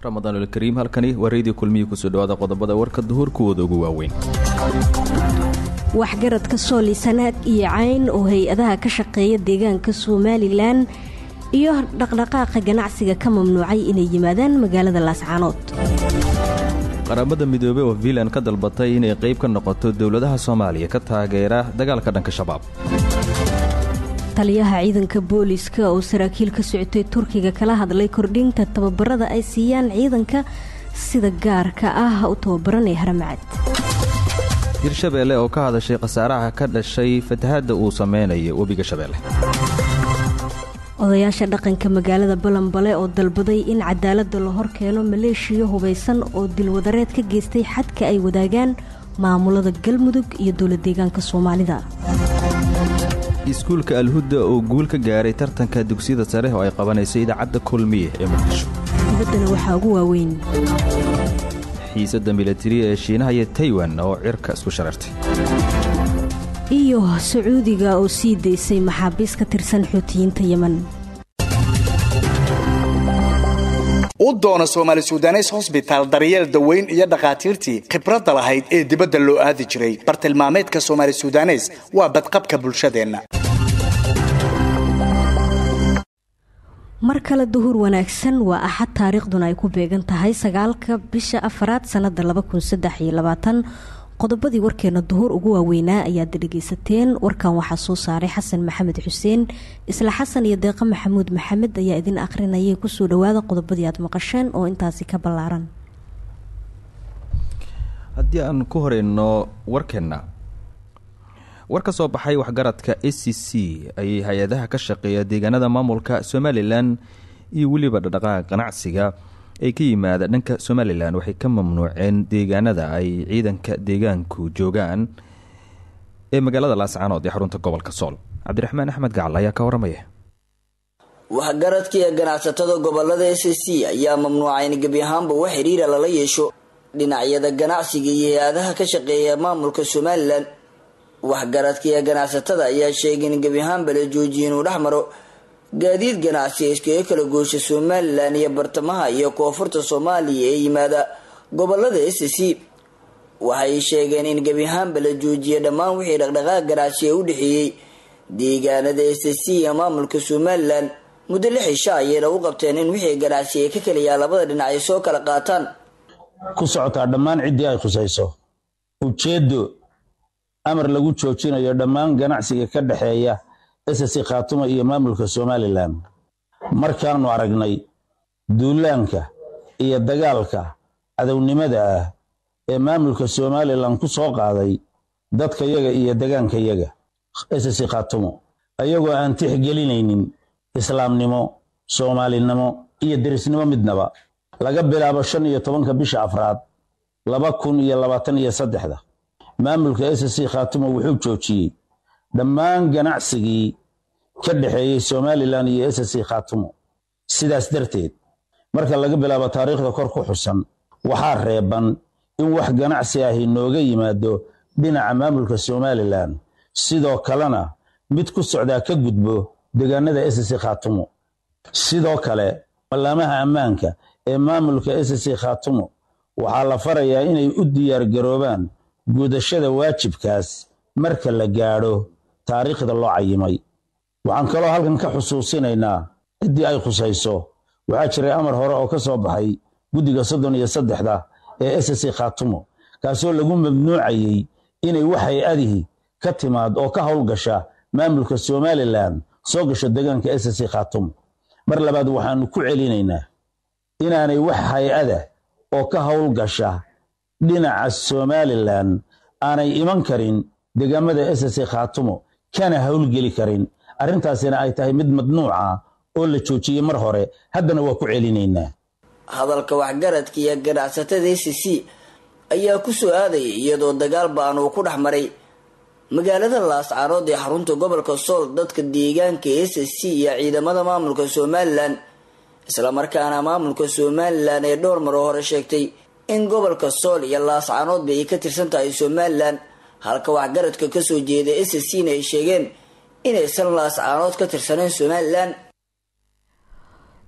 ramadaanulkariim halkani waa reediyo kulmihii kusoo dhawaada qodobada warka duhur kuwooda ugu waaweyn waxgaradka sooli sanaag iyo cayn oo hay-adaha ka shaqeeya deegaanka somalilan iyo dhaqdhaqaaqa ganacsiga ka mamnuucay inay yimaadaan magaalada laascaanood qaramada midoobey oo vilan ka dalbatay inay qayb ka noqoto dowladaha soomaaliya ka taageera dagaalka dhanka shabaab taliyaha ciidanka booliiska oo saraakiil ka socotay turkiga kala hadlay kordhinta tababarada ay siiyaan ciidanka sida gaarka ah u tababaranee haramacad hirshabeelle oo ka hadashay khasaaraha ka dhashay fatahadda uu sameynayo webiga shabeelle odayaasha dhaqanka magaalada balanbale oo dalbaday in cadaaladda la hor keeno maleeshiya hubaysan oo dilwadareed ka geystay xadka ay wadaagaan maamulada galmudug iyo dowla deegaanka soomaalida iskuulka alhudda oo guul ka gaaray tartanka dugsiyada sare oo ay qabanaysay idaacadda kulmiye ee muqdisho dibaddana waxaa ugu waaweyn xiisadda milatariya ee shiinaha iyo taywan oo cirka isku sharartay iyo sacuudiga oo sii daysay maxaabiis ka tirsan xuutiyiinta yeman u doona soomaali sudanes hosbitaal daryeel daweyn iyo dhakhaatiirtii khibradda lahayd ee dibadda loo aadi jiray bartilmaameedka soomaali sudanes waa badqabka bulshadeenna mar kale duhur wanaagsan waa axad taariikhduna ay ku beegan tahay sagaalka bisha afaraad sannada qodobadii warkeena duhur ugu waaweynaa ayaad dhegeysateen warkan waxaa soo saaray xasan maxamed xuseen isla xasan iyo deeqa maxamuud maxamed ayaa idin akhrinayay kusoo dhawaada qodobadii aad maqasheen oo intaasi ka ballaaran haddii aan ku horeyno warkeenna war ka soo baxay waxgaradka a c c ayay hay-adaha ka shaqeeya deegaanada maamulka somalilan iyo weliba dhaqdhaqaaqa ganacsiga ay ka yimaada dhanka somalilan waxay ka mamnuuceen deegaanada ay ciidanka deegaanku joogaan ee magaalada laascaanood ee xarunta gobolka sool cabdiraxmaan axmed gacal ayaa ka waramaya waxgaradkii ee ganacsatada gobolada s c ayaa mamnuucay in gebi ahaanba wax xiriira lala yeesho dhinacyada ganacsiga iyo hay-adaha ka shaqeeya maamulka somalilan waxgaradkii ee ganacsatada ayaa sheegay in gebi ahaanba la joojiya inuu dhex maro gaadiid ganacsi ee iskaga kala goosha somalilan iyo bartamaha iyo koonfurta soomaaliya ee yimaada gobolada s c waxay sheegeen in gebi ahaanba la joojiyay dhammaan wixii dhaqdhaqaaq ganacsi ee u dhexeeyey deegaanada s c iyo maamulka somalilan muddo lix isha ayayna u qabteen in wixii ganacsi ay ka keliyaa labada dhinac ay soo kala qaataan ku socotaa dhammaan ciddii ay khusayso ujeeddo amar lagu joojinayo dhammaan ganacsiga ka dhexeeya ss khaatuma iyo maamulka somalilan markaannu aragnay duulaanka iyo dagaalka cadownimada ah ee maamulka somalilan ku soo qaaday dadkayaga iyo degaankayaga ss khaatumo ayagoo aan tixgelinaynin islaamnimo soomaalinimo iyo derisnimo midnaba laga bilaabo shan iyo tobanka bisha afraad laba kun iyo labaatan iyo saddexda maamulka ss khaatumo wuxuu joojiyey dhammaan ganacsigii ka dhexeeyey somalilan iyo ss khaatumo sidaas darteed marka laga bilaabo taariikhda kor ku xusan waxaa reeban in wax ganacsi ahi nooga yimaado dhinaca maamulka somalilan sidoo kalena mid ku socdaa ka gudbo deegaanada ss khaatumo sidoo kale ballaamaha ammaanka ee maamulka ss khaatumo waxaa la farayaa inay u diyaargaroobaan gudashada waajibkaas marka la gaadho taariikhda loo cayimay waxaan kaloo halkan ka xusuusinaynaa ciddii ay khusayso waxaa jiray amar hore oo ka soo baxay guddiga soddon iyo saddexda ee ss khaatumo kaasoo lagu mamnuucayey inay wax hay-adihi ka timaad oo ka howlgasha maamulka somalilan soo gasho deegaanka ss khaatumo mar labaad waxaannu ku celinaynaa inaanay wax hay-ada oo ka howlgasha dhinaca somalilan aanay iman karin deegaamada ss khaatumo kana howlgeli karin arrintaasina ay tahay mid madnuuca oo la joojiyey mar hore haddana waa ku celinaynaa hadalka waxgaradka iyo ganacsatada s c ayaa ku soo aadayay iyadoo dagaal ba-an uu ku dhex maray magaalada laascaanood ee xarunta gobolka sool dadka deegaanka s c iyo ciidamada maamulka somalilan islamarkaana maamulka somalilan ee dhowr maroo hore sheegtay in gobolka sool iyo laascaanoodba ay ka tirsan tahay somalilan halka waxgaradka kasoo jeeda s c na ay sheegeen inaysan laascaanood ka tirsaneen somalilan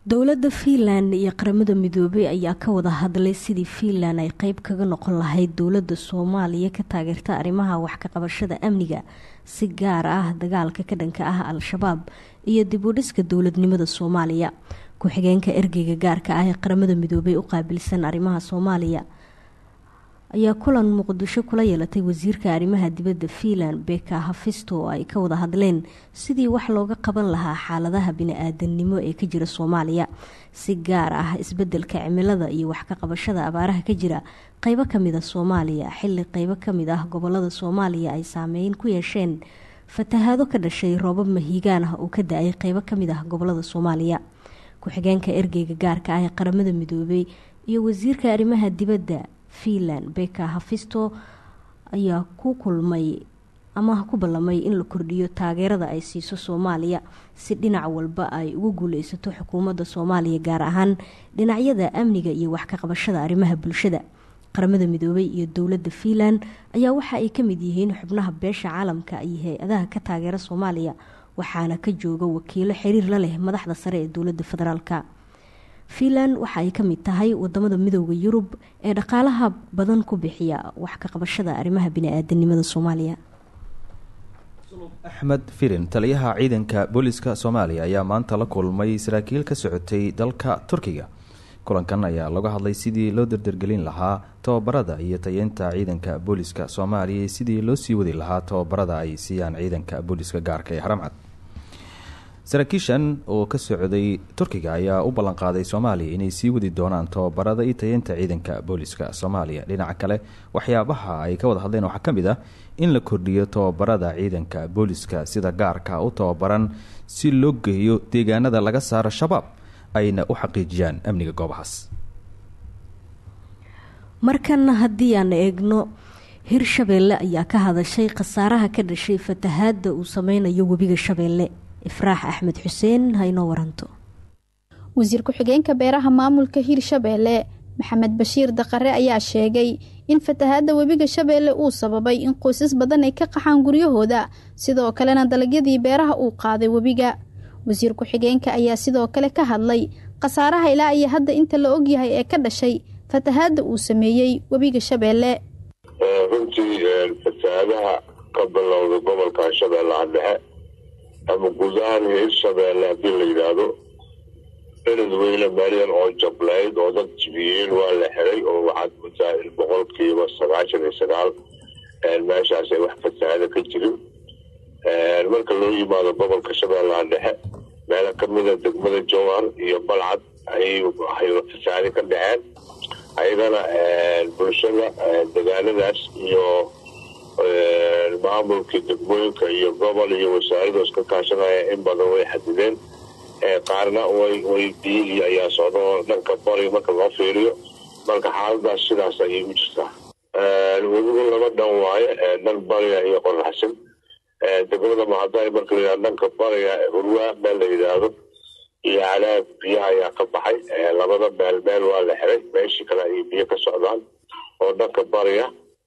dowladda fiinland iyo qaramada midoobey ayaa ka wada hadlay sidii fiinland ay qeyb kaga noqon lahayd dowladda soomaaliya ka taageerta arrimaha wax ka qabashada amniga si gaar ah dagaalka ka dhanka ah al-shabaab iyo dib u dhiska dowladnimada soomaaliya ku-xigeenka ergeyga gaarka ah ee qaramada midoobey u qaabilsan arrimaha soomaaliya ayaa kulan muqdisho kula yeelatay wasiirka arrimaha dibadda fiinland beka hafisto oo ay ka wada hadleen sidii wax looga qaban lahaa xaaladaha bini-aadannimo ee ka jira soomaaliya si gaar ah isbedelka cimilada iyo wax ka qabashada abaaraha ka jira qeybo kamid a soomaaliya xili qeybo kamid ah gobolada soomaaliya ay saameyn ku yeesheen fatahaado ka dhashay roobab mahiigaan ah oo ka da-ay qeybo kamid ah gobolada soomaaliya ku-xigeenka ergeyga gaarka ah ee qaramada midoobey iyo wasiirka arrimaha dibadda fiinland beka hafisto ayaa ku kulmay ama ku ballamay in la kordhiyo taageerada ay siiso soomaaliya si dhinac walba ay ugu guuleysato xukuumadda soomaaliya gaar ahaan dhinacyada amniga iyo wax ka qabashada arrimaha bulshada qaramada midoobey iyo dowladda fiinland ayaa waxa ay ka mid yihiin xubnaha beesha caalamka iyo hay-adaha ka taageera soomaaliya waxaana ka jooga wakiilo xiriir la leh madaxda sare ee dowladda federaalka fiinland waxa ay ka mid tahay wadamada midooda yurub ee dhaqaalaha badan ku bixiya wax ka qabashada arrimaha bini-aadanimada soomaaliya axmed firin taliyaha ciidanka booliska soomaaliya ayaa maanta la kulmay saraakiil ka socotay dalka turkiga kulankan ayaa laga hadlay sidii loo dardargelin lahaa tababarada iyo tayeynta ciidanka booliska soomaaliya iyo sidii loo sii wadi lahaa tababarada ay siiyaan ciidanka booliska gaarka ee haramcad saraakiishan oo ka socday turkiga ayaa u ballanqaaday soomaaliya inay sii wadi doonaan tababarada iyo tayeynta ciidanka booliska soomaaliya dhinaca kale waxyaabaha ay ka wada hadleen waxaa ka mid ah in la kordhiyo tababarada ciidanka booliska sida gaarka u tababaran si loo geeyo deegaanada laga saaro shabaab ayna u xaqiijiyaan amniga goobahaas markana haddii aan eegno hirshabeelle ayaa ka hadashay khasaaraha ka dhashay fatahaada uu sameynayo webiga shabeelle ifraax axmed xuseen haynoo waranto wasiir ku-xigeenka beeraha maamulka hirshabeelle maxamed bashiir daqare ayaa sheegay in fatahaadda webiga shabeelle uu sababay in qoysas badan ay ka qaxaan guryahooda sidoo kalena dalagyadii beeraha uu qaaday webiga wasiir ku-xigeenka ayaa sidoo kale ka hadlay khasaaraha ilaa iyo hadda inta la ogyahay ee ka dhashay fatahaadda uu sameeyey webiga shabeelle runtii fatahaadaha ka bilowda gobolka shabeellaha dhexe ama guud ahaan hirshabeelle haddii la yidhaahdo beled weyne meelyan oo jablayd oo dad jibiyeen waa la xiray oo waxaad moodaa in boqolkiiba sagaashan iyo sagaal meeshaas ay wax fatahaada ka jirin marka loo yimaado gobolka shabeellaha dhexe meelo kamida degmada jowhar iyo balcad ayay fasahaadi ka dhaceen ayagana bulshada degaanadaas iyo maamulkii degmooyinka iyo gobol iyo wasaaradoos ka kaashanaya in badan way xadideen qaarna way biyihii ayaa socda oo dhanka bari marka loo fiiriyo marka xaaladaas sidaas ayay u jirtaa webigu laba dhan waaye dhan bariga iyo qoraxsan degmada mahadaay marka la dhanka bariga hurwaa meel la yidhaahdo iyo calaab biyaha ayaa ka baxay labada meel meel waa la xiray meeshii kale ayay biyo ka socdaan oo dhanka bariga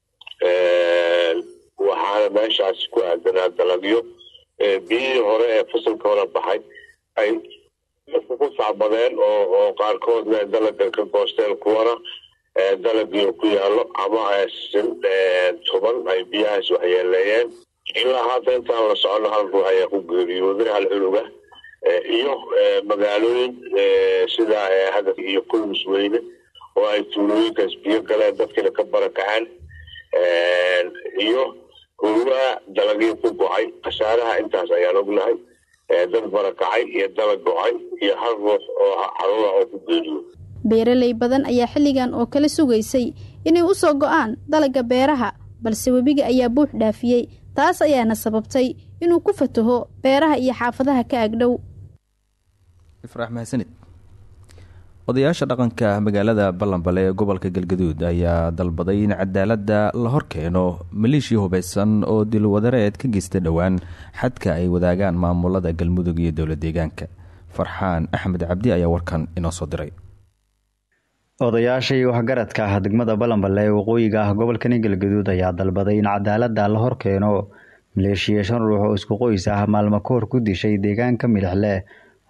waxaana meeshaasi ku aadanaa dalagyo biyihii hore ee fasalka hore baxay ay ku sacbadeen oo qaarkoodna dalaga ka goosteen kuwana dalagii ku yaallo ama tuban ay biyahaas waxyeeleeyeen ilaa hadda intaan la socono hal ruux ayaa ku geeriyooday hal cunuga iyo magaalooyin sida hadaf iyo kulmis weyne oo ay tuulooyinkaas biyo galeen dadkiina ka barakaceen iyo hurwaa dalagii ku go-ay khasaaraha intaas ayaan ognahay dad barakacay iyo dalag go-ay iyo hal ruux oo caruura oo ku geeriyo beeraley badan ayaa xilligan oo kale sugaysay inay u soo go-aan dalagga beeraha balse webiga ayaa buux dhaafiyey taas ayaana sababtay inuu ku fataho beeraha iyo xaafadaha ka agdhow ifraax mahadsanid odayaasha dhaqanka magaalada ballanbale ee gobolka galgaduud ayaa dalbaday in cadaaladda la horkeeno maleeshiya hubeysan oo dilwadareed ka geysta dhowaan xadka ay wadaagaan maamulada galmudug iyo dowla deegaanka farxaan axmed cabdi ayaa warkan inoo soo diray odayaashii waxgaradka ah degmada balanballe ee waqooyiga ah gobolkani galgaduud ayaa dalbaday in cadaaladda la horkeeno maleeshiya shan ruux oo isku qoys ah maalmo ka hor ku dishay deegaanka midixleh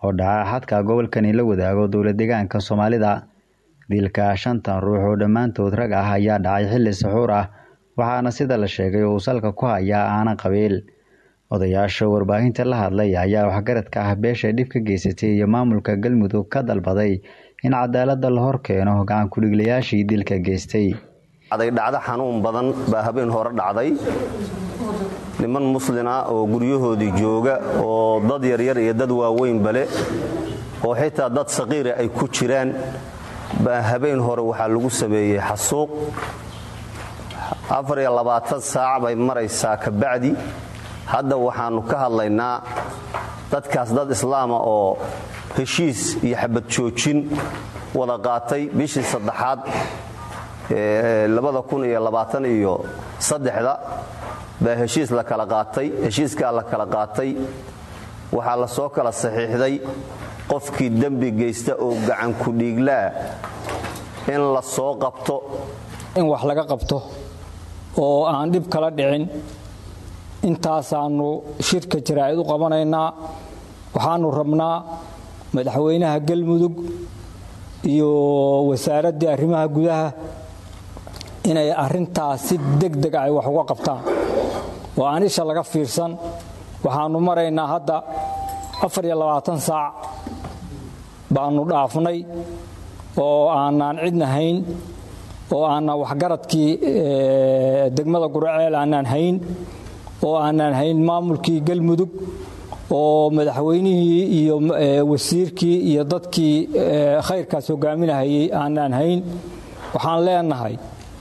oo dhaca xadka gobolkani la wadaago dowla deegaanka soomaalida dilka shantan ruux oo dhammaantood rag ah ayaa dhacay xilli saxuur ah waxaana sida la sheegay uu salka ku hayaa aanan qabiil odayaasha warbaahinta la hadlay ayaa waxgaradka ah beesha dhib ka geysatay iyo maamulka galmudug ka dalbaday in cadaalada la hor keeno gacan kudhiglayaashii dilka geystay dhacdo xanuun badan baa habeen hore dhacday niman muslin ah oo guryahoodii jooga oo dad yaryar iyo dad waaweynba leh oo xitaa dad saqiira ay ku jiraan baa habeen hore waxaa lagu sameeyey xasuuq afar iyo labaatan saac bay maraysaa kabacdi hadda waxaannu ka hadlaynaa dadkaas dad islaama oo heshiis iyo xabad joojin wada qaatay bishii saddexaad labada kun iyo labaatan iyo saddexda baa heshiis la kala qaatay heshiiskaa la kala qaatay waxaa la soo kala saxiixday qofkii dembi geysta oo gacan ku-dhiiglaa in la soo qabto in wax laga qabto oo aan dhib kala dhicin intaasaannu shirka jaraa'id u qabanaynaa waxaannu rabnaa madaxweynaha galmudug iyo wasaaraddii arrimaha gudaha inay arrintaas si degdeg ay wax uga qabtaan oo aan isha laga fiirsan waxaannu maraynaa hadda saac baannu dhaafnay oo aanaan cidna hayn oo aanaan waxgaradkii degmada guraceel aanaan hayn oo aanaan hayn maamulkii galmudug oo madaxweynihii iyo wasiirkii iyo dadkii khayrkaas hogaaminahayay aanaan hayn waxaan leenahay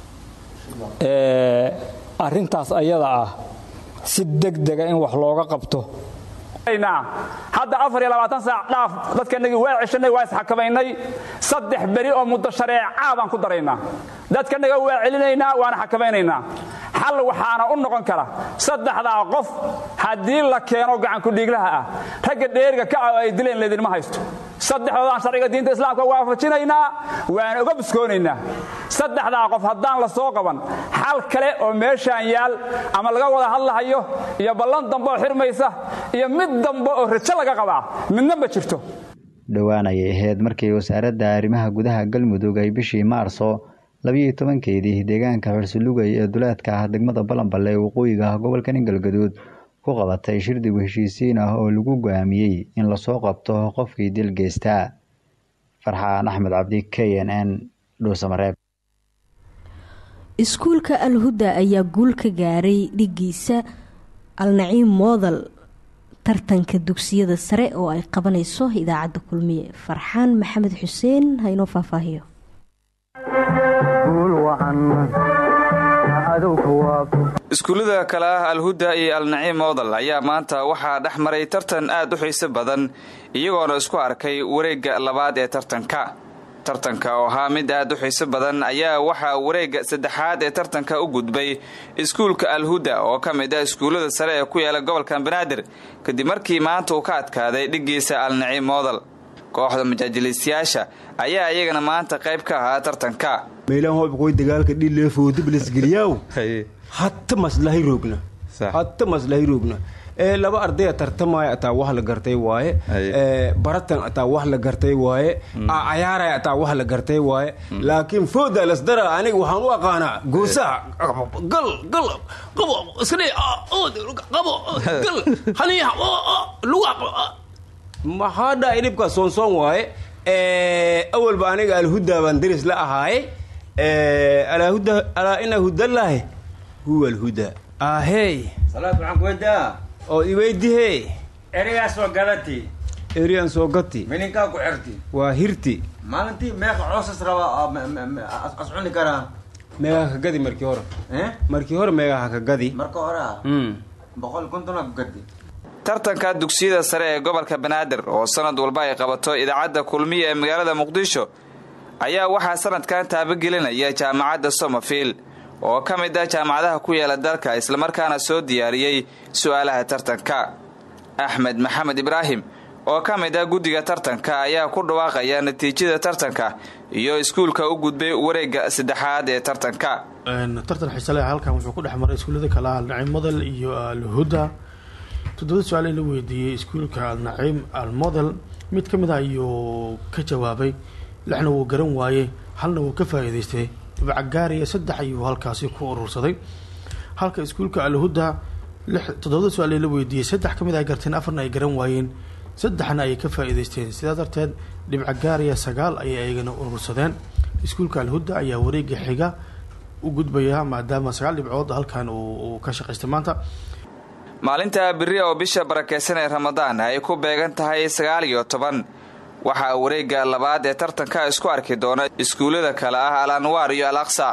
arrintaas ayada ah si degdega in wax looga qabto hadda saac dhaaf dadkanagii waa ceshanay waa isxakamaynay saddex beri oo muddo shareecaa baan ku daraynaa dadkanaga waa celinaynaa waana xakamaynaynaa xal waxaana u noqon kara saddexdaa qof haddii la keeno gacankudhiiglaha ah ragga dheeriga ka ah oo ay dileen leedinma haysto saddexdoodaan sharciga diinta islaamka waafajinaynaa waana uga buskoonaynaa saddexdaa qof haddaan la soo qaban xal kale oo meeshaan yaal ama laga wada hadlahayo iyo ballan dambe oo xirmaysa iyo mid dambe oo rajo laga qabaa midna ma jirto dhowaan ayay ahayd markii wasaaradda arrimaha gudaha galmudug ay bishii maarso labiyo tobankeedii deegaanka xursulugay ee duleedka ah degmada balanballe ee waqooyiga ah gobolka ningalgaduud ku qabatay shirdigu heshiisiin ah oo lagu go-aamiyey in lasoo qabto qofkii dil geystaa farxaan axmed cabdi k n n dhuusamareeb iskuulka alhuda ayaa guul ka gaaray dhigiisa alnaciim moodal tartanka dugsiyada sare oo ay qabanayso idaacadda kulmiye farxaan maxamed xuseen haynoo faahfaahiyo iskuullada kale ah alhuda iyo alnaciim moodal ayaa maanta waxaa dhex maray tartan aad u xiiso badan iyagoona isku arkay wareegga labaad ee tartanka tartanka oo ahaa mid aad u xiiso badan ayaa waxaa wareegga saddexaad ee tartanka u gudbay iskuulka alhuda oo ka mid ah iskuullada sare ee ku yaala gobolka banaadir kadib markii maanta uu ka adkaaday dhigiisa alnaciim moodal kooxda majaajiliistayaasha ayaa iyagana maanta qayb ka ahaa tartanka meelaan hobkoy dagaalka dhileefoodiblasgeliyaw hatta maslahay roogna hatta maslahay roogna ee laba ardaya tartamaya ataa wax la gartay waaye baratan ataa wax la gartay waaye cayaaraya ataa wax la gartay waaye laakiin fooda lasdara aniga waxaan u aqaanaa goosaha gal gal qabo iskadhe qabo gal haniya lugu maxaa dhaay dhibkaa soonsoon waaye awalba aniga alhuda baan daris la ahaaye alaa ina hudallaahi huwa alhuda ahey salaad waxaan ku weydaa oo iweydihee erigaa soo gadati eriyaan soo gati mininkaa ku xirti waa hirti maalintii meeqa coosas raba as cuni karaa meegaa ka gadi markii hore markii hore meegaa ka gadi marka hore ah boqol kontona ku gadi tartanka dugsiyada sare ee gobolka banaadir oo sanad walba ay qabato idaacadda kulmiya ee magaalada muqdisho ayaa waxaa sanadkan taabagelinaya jaamacadda somerfield oo ka mid ah jaamacadaha ku yaala dalka islamarkaana soo diyaariyey su-aalaha tartanka axmed maxamed ibraahim oo ka mid ah guddiga tartanka ayaa ku dhawaaqaya natiijada tartanka iyo iskuulka u gudbay wareegga saddexaad ee tartanka tartan xiisale halkan wuxuu ku dhex maray iskuullada kale ah alnaciim madal iyo alhuda toddoba su-aal ee la weydiiyey iskuulka alnaciim almodel mid ka mid a ayuu ka jawaabay lixna wuu garan waayey halna wuu ka faa-iideystay dhibcagaariya saddex ayuu halkaasi ku urursaday halka iskuulka alhuda toddobada su-aal ee la weydiiyey saddex ka mid ay garteen afarna ay garan waayeen saddexna ayay ka faa-iideysteen sidaa darteed dhibcagaariya sagaal ayay ayagana urursadeen iskuulka alhuda ayaa wareega xiga u gudbaya maadaama sagaal dhibcood halkan uu ka shaqaystay maanta maalinta biri oo bisha barakeysan ee ramadaan ay ku beegan tahay sagaal iyo toban waxaa wareegga labaad ee tartanka isku arki doona iskuullada kale ah al anwaar iyo al aqsa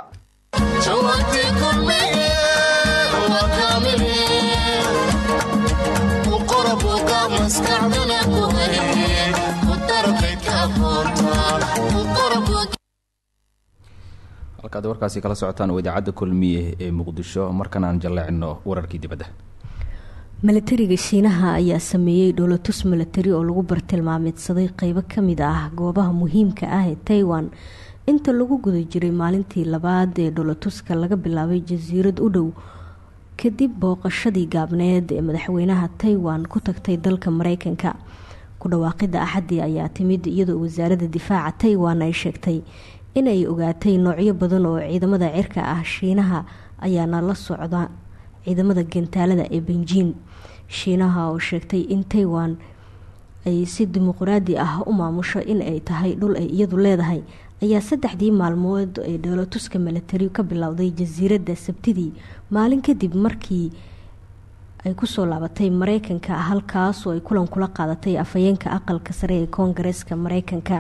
halkaad warkaasi kala socotaan oo idaacadda kulmiye ee muqdisho markan aan jalleecino wararkii dibadda milatariga shiinaha ayaa sameeyey dhowlatus milatari oo lagu bartilmaameedsaday qeybo kamid ah goobaha muhiimka ah ee taiwan inta lagu guda jiray maalintii labaad ee dhowlatuska laga bilaabay jasiirad u dhow kadib booqashadii gaabneed ee madaxweynaha taiwan ku tagtay dalka mareykanka ku dhawaaqida axadii ayaa timid iyadoo wasaaradda difaaca taiwan ay sheegtay inay ogaatay noocyo badan oo ciidamada cirka ah shiinaha ayaana la socda ciidamada gantaalada ee benjiin shiinaha oo sheegtay in taiwan ay si dimuqraadi ah u maamusho in ay tahay dhul ay iyadu leedahay ayaa saddexdii maalmood ee dhoolatuska milatari ka bilowday jasiiradda sabtidii maalin kadib markii ay kusoo laabatay mareykanka halkaasoo ay kulan kula qaadatay afhayeenka aqalka sare ee koongareeska mareykanka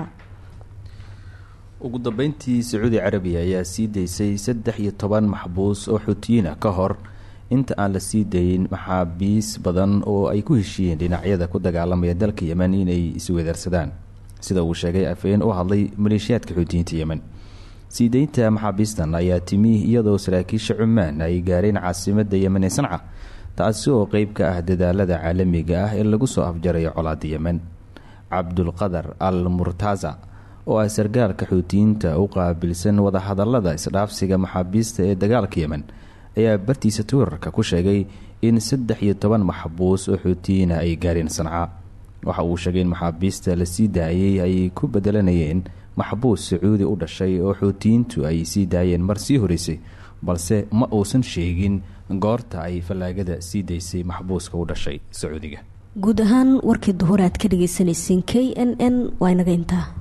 ugu dambeyntii sacuudi carabiya ayaa sii daysay saddex iyo toban maxbuus oo xuutiyiina ka hor inta aan la sii dayin maxaabiis badan oo ay ku heshiiyeen dhinacyada ku dagaalamaya dalka yemen inay isweedarsadaan sida uu sheegay afhayeen u hadlay maleeshiyaadka xuutiyiinta yemen sii deynta maxaabiistan ayaa timi iyadoo saraakiisha cumaan ay gaareen caasimada yemen ee sanca taasi oo qeyb ka ah dadaalada caalamiga ah ee lagu soo afjarayo colaada yemen cabdulqadar al murtaza oo ah sargaalka xuutiyiinta u qaabilsan wadahadalada isdhaafsiga maxaabiista ee dagaalka yemen ayaa bartiisa twitterka ku sheegay in saddex iyo toban maxbuus oo xuutiyiina ay gaareen sanca waxa uu sheegay in maxaabiista la sii daayay ay ku bedelanayeen maxbuus sacuudi u dhashay oo xuutiyiintu ay sii daayeen mar sii horeysay balse ma uusan sheegin goorta ay fallaagada sii daysay maxbuuska u dhashay sacuudiga guud ahaan warkii duhur aad ka dhageysaneyseen k n n waa inaga intaa